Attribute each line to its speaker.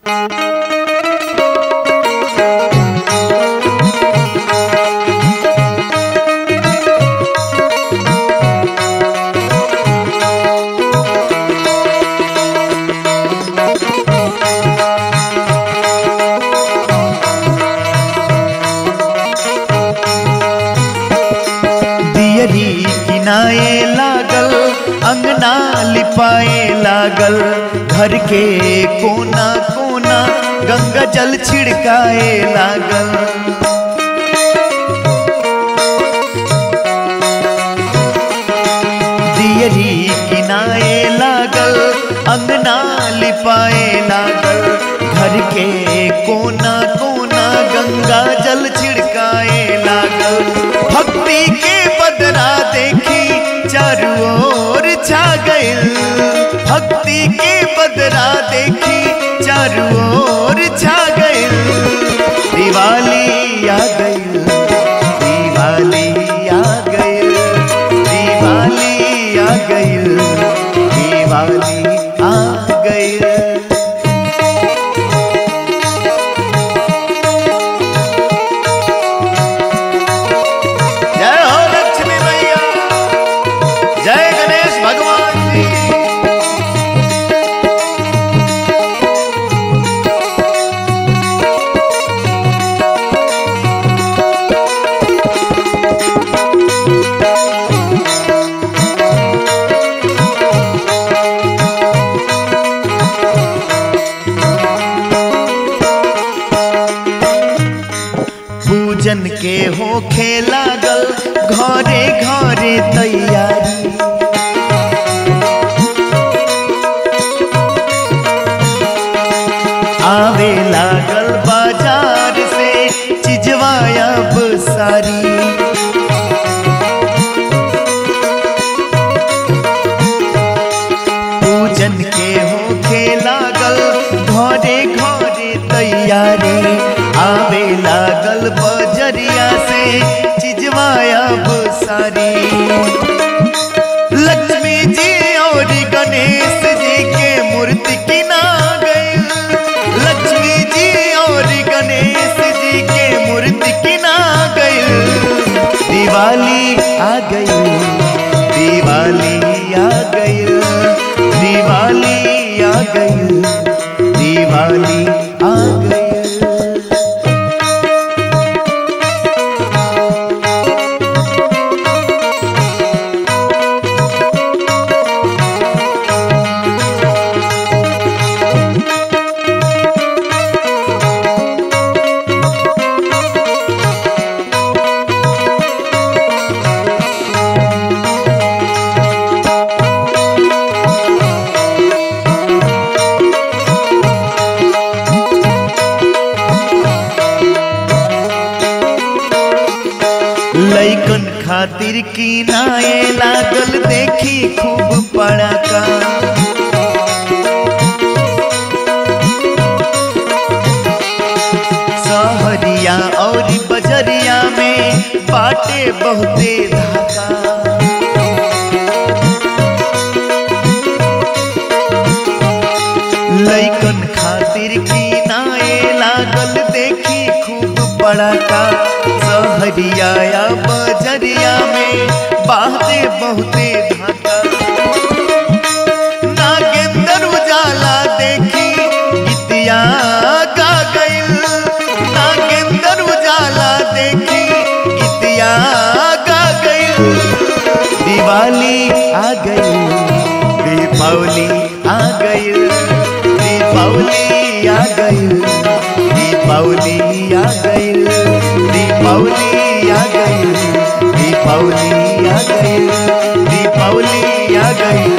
Speaker 1: दियरी किनाए लागल अंगना लिपाए लागल घर के कोना कोना गंगा जल छिड़काए लागल दियरी किनाए लागल अंगना लिपाए लागल घर के कोना कोना गंगा जल छिड़काए लागल भक्ति के बदरा देखी चारू ओर छा गइल भक्ति के बदरा देखी चारू ओर छा गइल दिवाली आ गइल दिवाली आ गइल दिवाली आ गइल दिवाली आ गइल जय हो लक्ष्मी मैया जय गणेश भगवान जी पूजन के होखे लागल घरे घरे तैयारी आवे लागल बाजार से चिजवा अब सारी पूजन के होखे लागल घरे घरे तैयारी आवे लागल बजरिया से चिजवा अब सारी लक्ष्मी जी और गणेश जी के मूर्ति किना गई लक्ष्मी जी और गणेश जी के मूर्ति किना गई दिवाली आ गई दिवाली आ गई दिवाली आ गई दिवाली आ गई लैकन खातिर किनाए लागल देखी खूब पड़ाका सहरिया और बजरिया में बाटे बहुते धाका लैकन खातिर किनाए लागल देखी खूब पड़ाका सहरिया या बजरिया में बाते बहुते धाका नागेंद्र उजाला देखी गीतिया गा गइल नागेंद्र उजाला देखी गीतिया गा गइल दिवाली आ गई दीपावली आ गई दीपावली आ गई दीपावली आ गई दीपावली आ गई दीपावली आ गई दीपावली आ गई